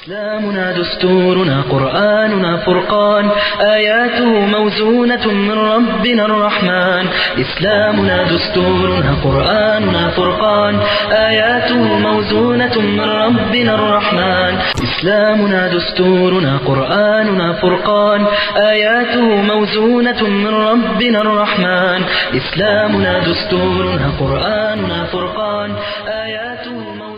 إسلامنا دستورنا قرآننا فرقان آياته موزونة من ربنا الرحمن إسلامنا دستورنا قرآننا فرقان آياته موزونة من ربنا الرحمن إسلامنا دستورنا قرآننا فرقان آياته موزونة من ربنا الرحمن إسلامنا دستورنا قرآننا فرقان آياته موزونة من ربنا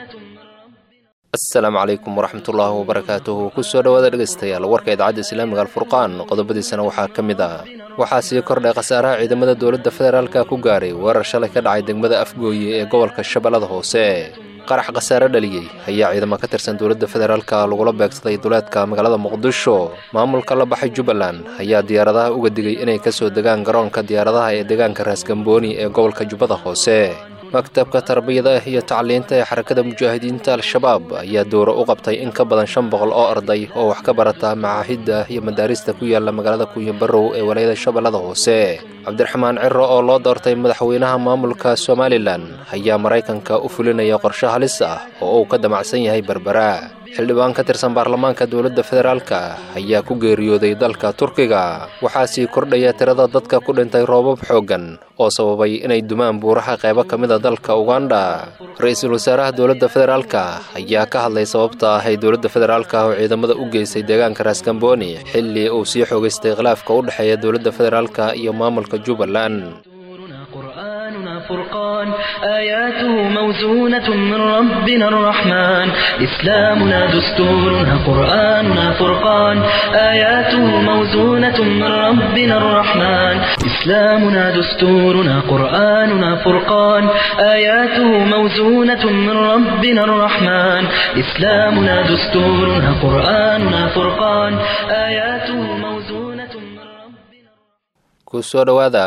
asalaamu calaykum waraxmatullaahi wabarakaatuhu kusoo dhowaada dhegaystayaal warka idaacadda islaamiga alfurqaan qodobadiisana waxaa ka mid ah waxaa sii kordhay khasaaraha ciidamada dowladda federaalka ku gaaray weerar shalay ka dhacay degmada afgooye ee gobolka shabeellada hoose qarax khasaare dhaliyey ayaa ciidamo ka tirsan dowladda federaalka lagula beegsaday duleedka magaalada muqdisho maamulka la baxay jubbaland ayaa diyaaradaha uga digay inay ka soo degaan garoonka diyaaradaha ee deegaanka raasgambooni ee gobolka jubbada hoose maktabka tarbiyada iyo tacliinta ee xarakada mujaahidiinta al-shabaab ayaa dowro u qabtay in ka badan shan boqol oo arday oo wax ka barata macaahidda iyo madaarista ku yaala magaalada kunyabarow ee walaayada shabeellada hoose cabdiraxmaan ciro oo loo doortay madaxweynaha maamulka somalilan ayaa maraykanka u fulinaya qorshe halis ah oo uu ka damacsan yahay berbera xildhibaan ka tirsan baarlamaanka dowladda federaalka ayaa ku geeriyooday dalka turkiga waxaa sii kordhaya tirada dadka ku dhintay roobab xooggan oo sababay inay dumaan buuraha qaybo ka mid a dalka uganda ra-iisul wasaaraha dowladda federaalka ayaa ka hadlay sababta ah ay dowladda federaalka oo ciidamada u geysay deegaanka raaskambooni xilli uu sii xoogaystay khilaafka u dhexeeya dowladda federaalka iyo maamulka jubbaland دستورنا قرآننا فرقان آياته موزونة من ربنا الرحمن إسلامنا دستورنا قرآننا فرقان آياته موزونة من ربنا الرحمن إسلامنا دستورنا قرآننا فرقان آياته موزونة من ربنا الرحمن إسلامنا دستورنا قرآننا فرقان آياته موزونة من ربنا kusoo dhowaada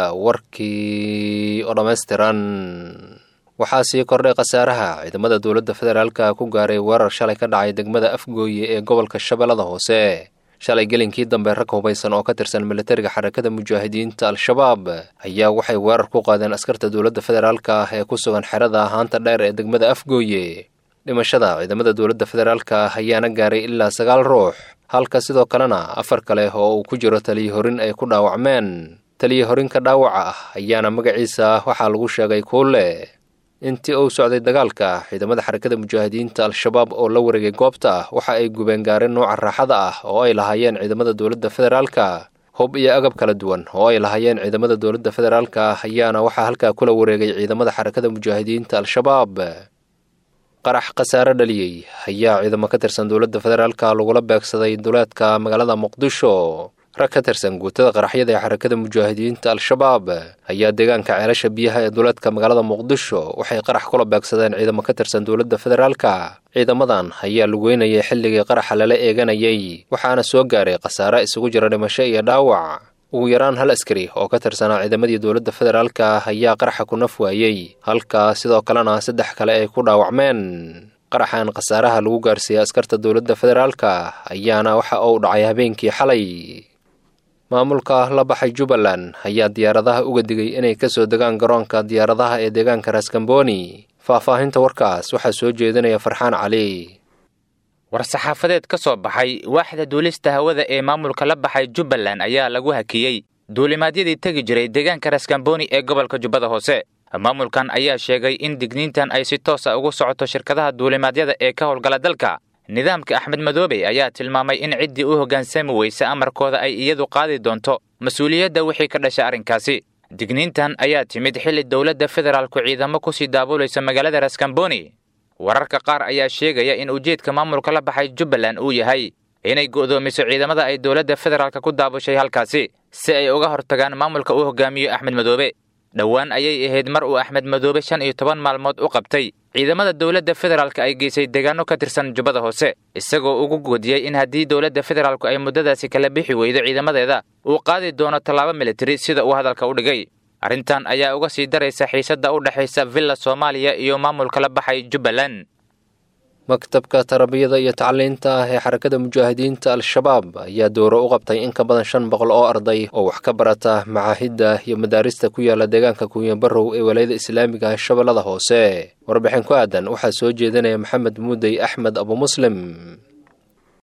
warkii oo dhammaystiran waxaa sii kordhay khasaaraha ciidamada dowladda federaalka ku gaaray weerar shalay ka dhacay degmada afgooye ee gobolka shabeellada hoose shalay gelinkii dambe rag hubaysan oo ka tirsan militariga xarakada mujaahidiinta al-shabaab ayaa waxay weerar ku qaadeen askarta dowladda federaalka ah ee ku sugan xerada haanta dheer ee degmada afgooye dhimashada ciidamada dowladda federaalka ah ayaana gaaray ilaa sagaal ruux halka sidoo kalena afar kale oo uu ku jiro taliya horin ay ku dhaawacmeen taliya horinka dhaawaca ah ayaana magaciisa waxaa lagu sheegay kuule intii uu socday dagaalka ciidamada xarakada mujaahidiinta al-shabaab oo la wareegay goobta waxa ay gubeen gaareen nooca raaxada ah oo ay lahaayeen ciidamada dowladda federaalka hub iyo agab kala duwan oo ay lahaayeen ciidamada dowladda federaalka ayaana waxaa halkaa kula wareegay ciidamada xarakada mujaahidiinta al-shabaab qarax khasaare dhaliyey ayaa ciidamo ka tirsan dowladda federaalka lagula beegsaday duleedka magaalada muqdisho rag ka tirsan guutada qaraxyada ee xarakada mujaahidiinta al-shabaab ayaa deegaanka ceelasha biyaha ee duleedka magaalada muqdisho waxay qarax kula beegsadeen ciidamo ka tirsan dowladda federaalka ciidamadan ayaa lugeynayay xilligii qaraxa lala eeganayay waxaana soo gaaray khasaare isugu jira dhimasho iyo dhaawac ugu yaraan hal askari oo ka tirsanaa ciidamadii dowladda federaalka ayaa qaraxa ku naf waayey halka sidoo kalena saddex kale ay ku dhaawacmeen qaraxan khasaaraha lagu gaarsiiyey askarta dowladda federaalka ayaana waxa uu dhacay habeenkii xalay maamulka la baxay jubbaland ayaa diyaaradaha uga digay inay ka soo degaan garoonka diyaaradaha ee deegaanka raaskambooni faahfaahinta warkaas waxaa soo jeedinaya farxaan cali war-saxaafadeed ka soo baxay waaxda duulista hawada ee maamulka la baxay jubbaland ayaa lagu hakiyey duulimaadyadii tegi jiray deegaanka raaskambooni ee gobolka jubbada hoose maamulkan ayaa sheegay in digniintan ay si toos a ugu socoto shirkadaha duulimaadyada ee ka howlgala dalka nidaamka axmed madoobe ayaa tilmaamay in ciddii u hoggaansami weysa amarkooda ay iyadu qaadi doonto mas-uuliyadda wixii ka dhasha arrinkaasi digniintan ayaa timid xilli dowladda federaalku ciidamo kusii daabulaysa magaalada raaskambooni wararka qaar ayaa sheegaya in ujeedka maamulka la baxay jubbaland uu yahay inay go'doomiso ciidamada ay dowladda federaalka ku daabushay halkaasi si ay uga hortagaan maamulka uu hogaamiyo axmed madoobe dhowaan ayay ahayd mar uu axmed madoobe shan iyo toban maalmood u qabtay ciidamada dowladda federaalka ay geysay deegaano ka tirsan jubbada hoose isagoo ugu goodiyey in haddii dowladda federaalku ay muddadaasi kala bixi weydo ciidamadeeda uu qaadi doono tallaabo militari sida uu hadalka u dhigay arrintan ayaa uga sii daraysa xiisadda u dhexaysa villa soomaaliya iyo maamulka la baxay jubbaland maktabka tarbiyada iyo tacliinta ah ee xarakada mujaahidiinta al-shabaab ayaa dooro u qabtay in ka badan shan boqol oo arday oo wax ka barata macaahidda iyo madaarista ku yaala deegaanka kunyabarow ee walayada islaamiga ah shabeellada hoose warbixin ku aadan waxaa soo jeedinaya maxamed muudey axmed abumuslim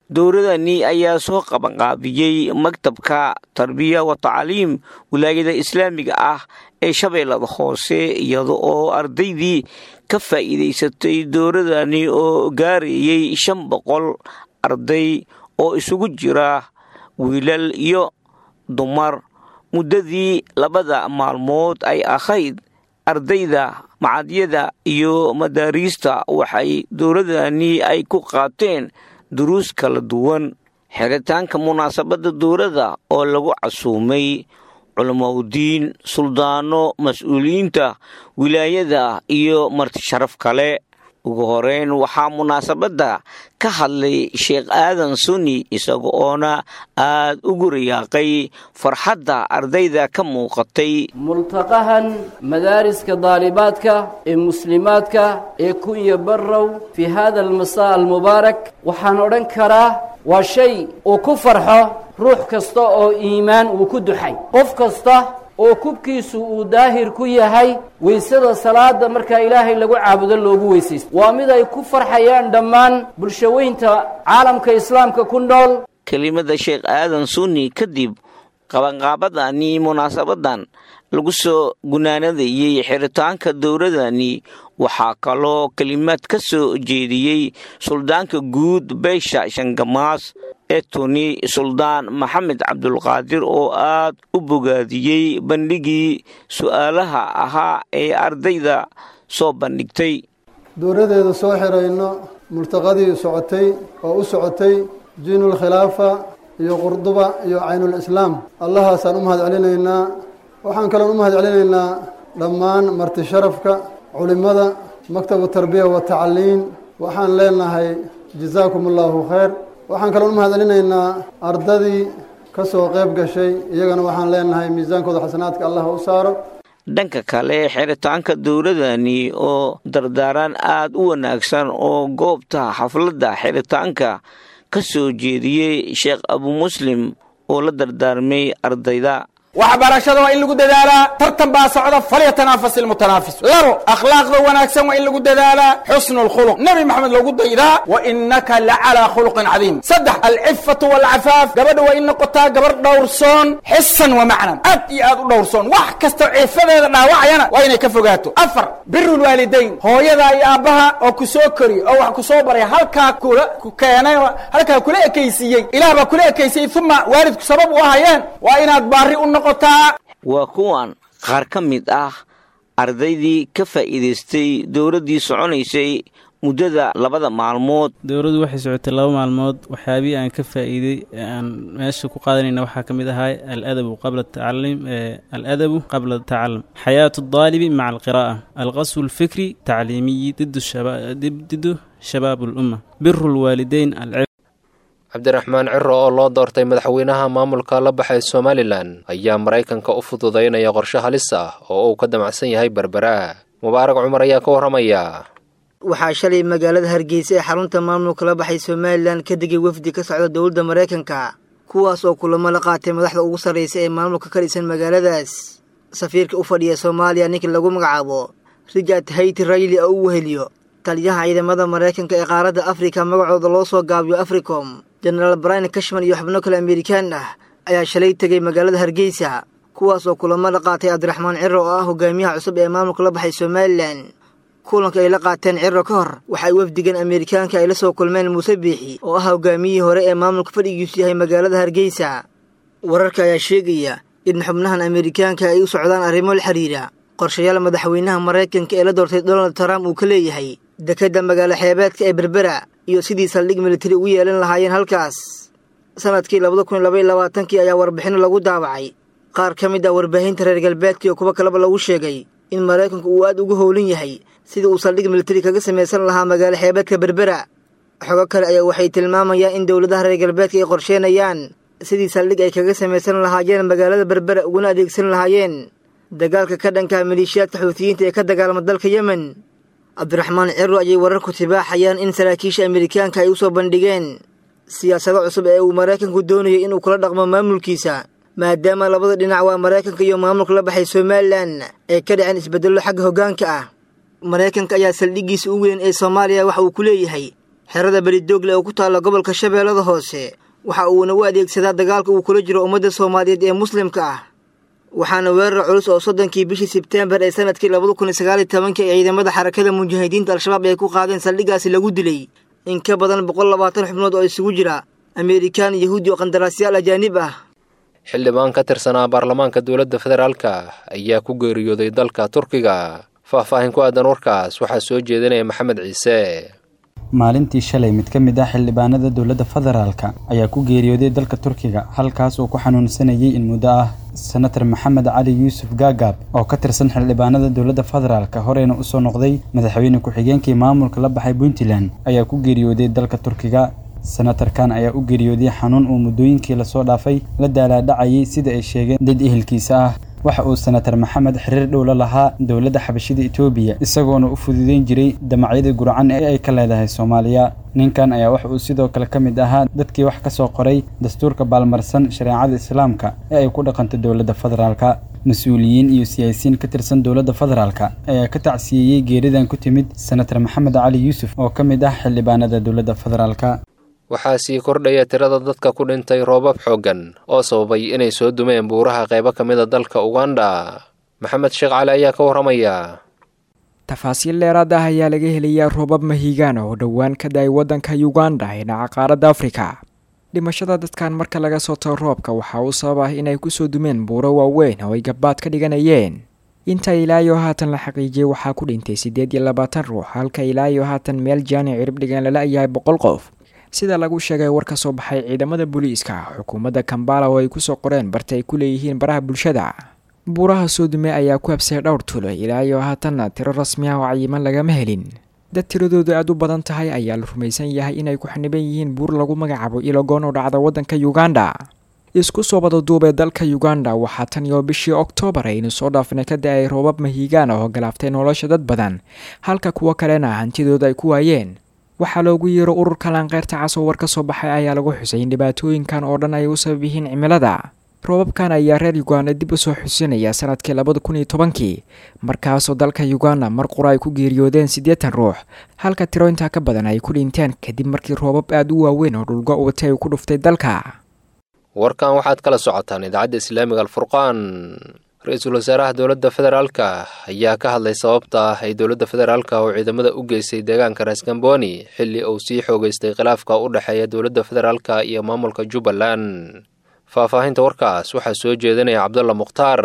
dowladani ayaa soo qabanqaabiyey maktabka tarbiya wa tacliim wilaayada islaamiga ah ee shabeellada hoose iyada oo ardaydii ka faa'iidaysatay dowladani oo gaarayey shan boqol arday oo isugu jira wiilal iyo dumar muddadii labada maalmood ay ahayd ardayda macadyada iyo madaariista waxay dowladani ay ku qaateen duruus kala duwan xiritaanka munaasabadda dowladda oo lagu casuumay culamaudiin suldaano mas-uuliyiinta wilaayada iyo martisharaf kale ugu horeyn waxaa munaasabadda ka hadlay sheekh aadan suni isaga oona aad ugu rayaaqay farxadda ardayda ka muuqatay multaqahan madaariska daalibaadka ee muslimaadka ee kunya barrow fii hada almasaa almubaarak waxaan odhan karaa waa shay uu ku farxo ruux kasta oo iimaan uu ku duxay qof kasta oo kubkiisu uu daahir ku yahay weysada salaada markaa ilaahay lagu caabudo loogu weysaysto waa mid ay ku farxayaan dhammaan bulshaweynta caalamka islaamka ku nool kelimada sheekh aadan sunni kadib qabanqaabadani munaasabadan lagu soo gunaanadayey xiritaanka dowladani waxaa kaloo kelimaad ka soo jeediyey suldaanka guud beesha shangamaas ee tuni suldaan maxamed cabdulqaadir oo aad u bogaadiyey bandhigii su'aalaha ahaa ee ardayda soo bandhigtay dowladeeda soo xirayno multaqadii socotay oo u socotay jiinulkhilaafa iyo qurduba iyo caynulislaam allahaasaan u mahad celinaynaa waxaan kaloon u mahad celinaynaa dhammaan marti sharafka culimmada maktabu tarbiya wa tacliin waxaan leenahay jazaakum allaahu khayr waxaan kaloon u mahad celinaynaa ardadii ka soo qayb gashay iyagana waxaan leenahay miisaankooda xasanaadka allah u saaro dhanka kale xiritaanka dowladani oo dardaaran aad u wanaagsan oo goobta xafladda xiritaanka ka soo jeediyey sheekh abu muslim oo la dardaarmay ardayda waxbarashada waa in lagu dadaalaa tartan baa socda falyatanafas ilmutanaafis labo akhlaaqda wanaagsan waa in lagu dadaalaa xusnu lkhuluq nebi maxamed loogu daydaa wa inaka lacalaa khuluqin cadiim saddex alcifatu walcafaaf gabadha waa in noqotaa gabar dhowrsoon xisan wa macnan aad iyo aad u dhowrsoon wax kasta cifadeeda dhaawacayana waa inay ka fogaato afar biru lwaalidayn hooyada iyo aabbaha oo ku soo koriy oo wax ku soo baray halkaa kula ku keenay halkaa kula ekaysiiyey ilaah baa kula ekaysiiyey uma waalidku sabab u ahayeen waa inaad baari u noqo waa kuwan qaar ka mid ah ardaydii ka faa'iidaystay dowladdii soconaysay muddada labada maalmood dowladdu waxay socotay laba maalmood waxyaabihii aan ka faa'iiday ee aan meesha ku qaadanayna waxaa ka mid ahaa aladabu qabla tacaliim aladabu qabla tacalum xayaatu daalibi maca alqiraa'a alqaswu alfikri tacliimiyi didu shabaab alumma biru lwaalideyn cabdiraxmaan ciro oo loo doortay madaxweynaha maamulka la baxay somalilan ayaa maraykanka u fududaynaya qorshe halis ah oo uu ka damacsan yahay berbera mubaarak cumar ayaa ka warramaya waxaa shalay magaalada hargeysa ee xarunta maamulka la baxay somalilan ka degay wafdi ka socda dowladda maraykanka kuwaas oo kulamo la qaatay madaxda ugu sarraysa ee maamulka ka dhisan magaaladaas safiirka u fadhiya soomaaliya ninkii lagu magacaabo richard hayti rayli oo u weheliyo taliyaha ciidamada maraykanka ee qaaradda afrika magacooda loo soo gaabiyo africom jenaraal brian kashman iyo xubno kale amerikaan ah ayaa shalay tegay magaalada hargeysa kuwaas oo kulamo la qaatay cabdiraxmaan ciro oo ah hogaamiyaha cusub ee maamulka la baxay somalilan kulanka ay la qaateen ciro ka hor waxay wafdigan amerikaanka ay la soo kulmeen muuse biixi oo ah hogaamiyihii hore ee maamulka fadhigiisu yahay magaalada hargeysa wararka ayaa sheegaya in xubnahan amerikaanka ay u socdaan arrimo la xiriira qorshayaal madaxweynaha maraykanka ee la doortay donald trump uu ka leeyahay dekedda magaalo xeebeedka ee berbera iyo sidii saldhig militari ugu yeelan lahaayeen halkaas sanadkii labada kun iyo laba iyo labaatankii ayaa warbixino lagu daabacay qaar ka mid ah warbaahinta reer galbeedka iyo kuwo kaleba lagu sheegay in maraykanku uu aad ugu howlan yahay sidii uu saldhig militari kaga samaysan lahaa magaalo xeebeedka berbera xogo kale ayaa waxay tilmaamayaan in dowladaha reer galbeedka ay qorsheenayaan sidii saldhig ay kaga samaysan lahaayeen magaalada berbera uguna adeegsan lahaayeen dagaalka ka dhanka maleeshiyaadka xuutiyiinta ee ka dagaalama dalka yemen cabdiraxmaan ciro ayay wararku tibaaxayaan in saraakiisha amerikaanka ay u soo bandhigeen siyaasado cusub ee uu maraykanku doonayay inuu kula dhaqmo maamulkiisa maadaama labada dhinac waa maraykanka iyo maamulka la baxay somalilan ay ka dhaceen isbeddello xagga hoggaanka ah maraykanka ayaa saldhiggiisa u weyn ee soomaaliya waxa uu ku leeyahay xerada beridoogle oo ku taalla gobolka shabeellada hoose waxa uuna u adeegsadaa dagaalka uu kula jiro ummadda soomaaliyeed ee muslimka ah waxaana weerar culus oo soddonkii bishii sebteembar ee sanadkii labada kun iyo sagaal iyo tobankii ee ciidamada xarakada mujaahidiinta al-shabaab ay ku qaadeen saldhiggaasi lagu dilay in ka badan boqol labaatan xubnood oo isugu jira ameerikaan yahuudi oo qandaraasyaal ajaanib ah xildhibaan ka tirsanaa baarlamaanka dowladda federaalka ayaa ku geeriyooday dalka turkiga faahfaahin ku aadan warkaas waxaa soo jeedinaya maxamed ciise maalintii shalay mid ka mid ah xildhibaanada dowladda federaalka ayaa ku geeriyooday dalka turkiga halkaas oo ku xanuunsanayay in muddo ah senator maxamed cali yuusuf gaagaab oo ka tirsan xildhibaanada dowladda federaalka horeyna usoo noqday madaxweyne ku-xigeenkii maamulka la baxay puntland ayaa ku geeriyooday dalka turkiga senatarkan ayaa u geeriyooday xanuun uu muddooyinkii lasoo dhaafay la daalaadhacayay sida ay sheegeen dad ehelkiisa ah waxa uu senatar maxamed xiriir dhow la lahaa dowladda xabashida etoobiya isagoona u fududeyn jiray damacyada gurcan ee ay ka leedahay soomaaliya ninkan ayaa waxa uu sidoo kale ka mid ahaa dadkii wax ka soo qoray dastuurka baalmarsan shareecada islaamka ee ay ku dhaqanto dowladda federaalka mas-uuliyiin iyo siyaasiyiin ka tirsan dowladda federaalka ayaa ka tacsiyeeyey geeridan ku timid senatar maxamed cali yuusuf oo ka mid ah xildhibaanada dowladda federaalka waxaa sii kordhaya tirada dadka ku dhintay roobab xooggan oo sababay inay soo dumeen buuraha qaybo ka mid a dalka uganda maxamed sheekh cali ayaa ka warramaya tafaasiil dheeraad ah ayaa laga helayaa roobab mahiigaan oo dhowaan ka da-ay waddanka uganda ee dhaca qaaradda afrika dhimashada dadkan marka laga soo tago roobka waxaa uu sabab ah inay kusoo dumeen buuro waaweyn oo ay gabbaad ka dhiganayeen inta ilaayo haatan la xaqiijiyey waxaa ku dhintay siddeed iyo labaatan ruux halka ilaayo haatan meel jaani cirib dhigan lala yahay boqol qof sida lagu sheegay war ka soo baxay ciidamada booliiska xukuumadda kambala oo ay kusoo qoreen barta ay ku leeyihiin baraha bulshada buuraha soodume ayaa ku habsay dhowr tulo ilaayo haatanna tiro rasmi ah oo cayiman lagama helin dad tiradoodu aad u badan tahay ayaa la rumaysan yahay inay ku xaniban yihiin buur lagu magacaabo ilogoon oo dhacda waddanka uganda isku soo badaduubee dalka uganda waxaa tan iyo bishii oktoobar aynu soo dhaafnay ka da-ay roobab mahiigaan oo galaaftay nolosha dad badan halka kuwo kalena hantidooda ay ku waayeen waxaa loogu yeero ururka laanqeyrta cas oo war ka soo baxay ayaa lagu xusay in dhibaatooyinkan oo dhan ay u sabab yihiin cimilada roobabkan ayaa reer uganda dib u soo xusinaya sanadkii labada kun iyo tobankii markaasoo dalka uganda mar qura ay ku geeriyoodeen siddeetan ruux halka tiro intaa ka badan ay ku dhinteen kadib markii roobab aada u waaweyn oo dhulgo watay uu ku dhuftay dalka warkan waxaad kala socotaan idaacadda islaamiga alfurqaan ra-iisul wasaaraha dowladda federaalka ayaa ka hadlay sababta ah ay dowladda federaalka oo ciidamada u geystay deegaanka raasgamboni xilli uu sii xoogeystay khilaafka u dhexeeya dowladda federaalka iyo maamulka jubbaland faahfaahinta warkaas waxaa soo jeedinaya cabdulla mukhtaar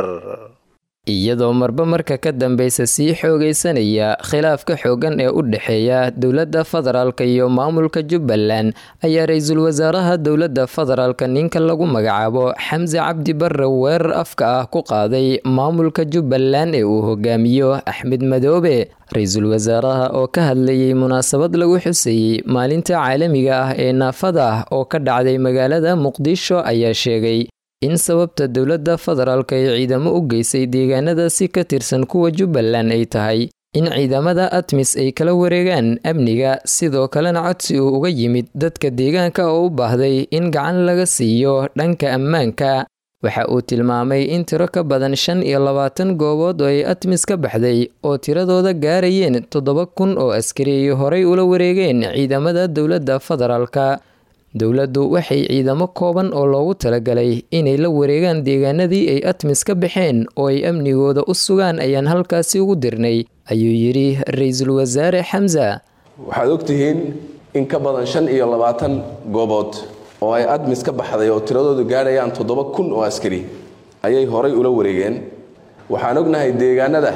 iyadoo marba marka ka dambeysa sii xoogaysanaya khilaafka xooggan ee u dhexeeya dowladda federaalka iyo maamulka jubbaland ayaa ra-iisul wasaaraha dowladda federaalka ninka lagu magacaabo xamse cabdi barre weerar afka ah ku qaaday maamulka jubbaland ee uu hogaamiyo axmed madoobe ra-iisul wasaaraha oo ka hadlayay munaasabad lagu xuseeyey maalinta caalamiga ah ee naafada ah oo ka dhacday magaalada muqdisho ayaa sheegay in sababta dowladda federaalka ee ciidamo u geysay deegaanadaasi ka tirsan kuwa jubbaland ay tahay in ciidamada atmis ay kala wareegaan amniga sidoo kalena codsi uu uga yimid dadka deegaanka oo u baahday in gacan laga siiyo dhanka ammaanka waxa uu tilmaamay in tiro ka badan shan iyo labaatan goobood oo ay atmis ka baxday oo tiradooda gaarayeen toddoba kun oo askari ay horay ula wareegeen ciidamada dowladda federaalka dowladdu waxay ciidamo kooban oo loogu talagalay inay la wareegaan deegaanadii ay atmis ka baxeen oo ay amnigooda u sugaan ayaan halkaasi ugu dirnay ayuu yidhi ra-iisul wasaare xamsa waxaad ogtihiin in ka badan shan iyo labaatan goobood oo ay admis ka baxday oo tiradoodu gaadhayaan toddoba kun oo askari ayay horay ula wareegeen waxaan ognahay deegaanada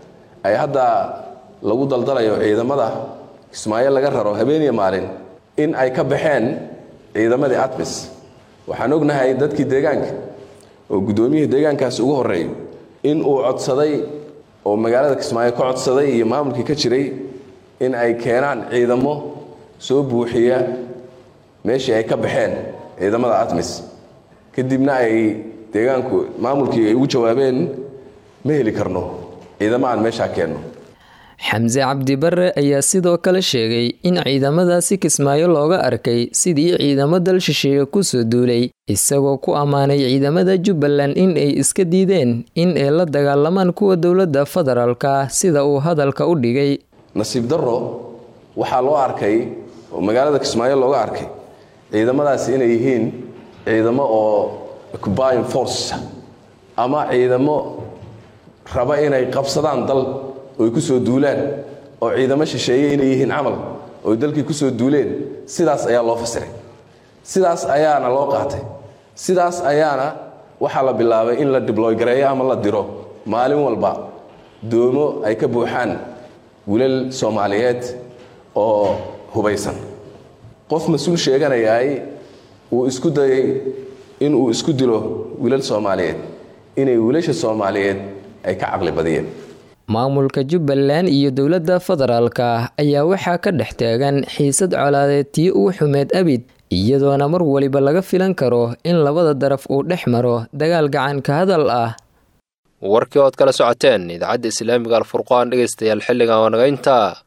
ay hadda lagu daldalayo ciidamada kismaayo laga raro habeeniya maalin in ay ka baxeen ciidamadii atmis waxaan ognahay dadkii deegaanka oo guddoomiyihii deegaankaasi ugu horreeyo in uu codsaday oo magaalada kismaayo ka codsaday iyo maamulkii ka jiray in ay keenaan ciidamo soo buuxiya meeshii ay ka baxeen ciidamada atmis kadibna ay deegaanku maamulkii ay ugu jawaabeen ma heli karno ciidamo aan meeshaa keenno xamse cabdi barre ayaa sidoo kale sheegay in ciidamadaasi kismaayo looga arkay sidii ciidamo dal shisheeye kusoo duulay isagoo ku ammaanay ciidamada jubbaland in ay iska diideen in ay la dagaalamaan kuwa dowladda federaalka sida uu hadalka u dhigay nasiib darro waxaa loo arkay oo magaalada kismaayo looga arkay ciidamadaasi inay yihiin ciidamo oo occupying force ama ciidamo raba inay qabsadaan dal oy ku soo duulaan oo ciidamo shisheeye inay yihiin camal oy dalkii ku soo duuleen sidaas ayaa loo fasiray sidaas ayaana loo qaatay sidaas ayaana waxaa la bilaabay in la dibloygareeyo ama la diro maalin walba doomo ay ka buuxaan wilal soomaaliyeed oo hubaysan qof mas-uul sheeganayaay uu isku dayay inuu isku dilo wilal soomaaliyeed inay wiilasha soomaaliyeed ay ka caqli badiyeen maamulka jubbaland iyo dowladda federaalka ayaa waxaa ka dhex taagan xiisad colaadeed tii ugu xumeed abid iyadoona mar waliba laga filan karo in labada daraf uu dhex maro dagaal gacan ka hadal ah warkii ood kala socoteen idaacadda islaamiga alfurqaan dhegaystayaal xilligan waa naga intaa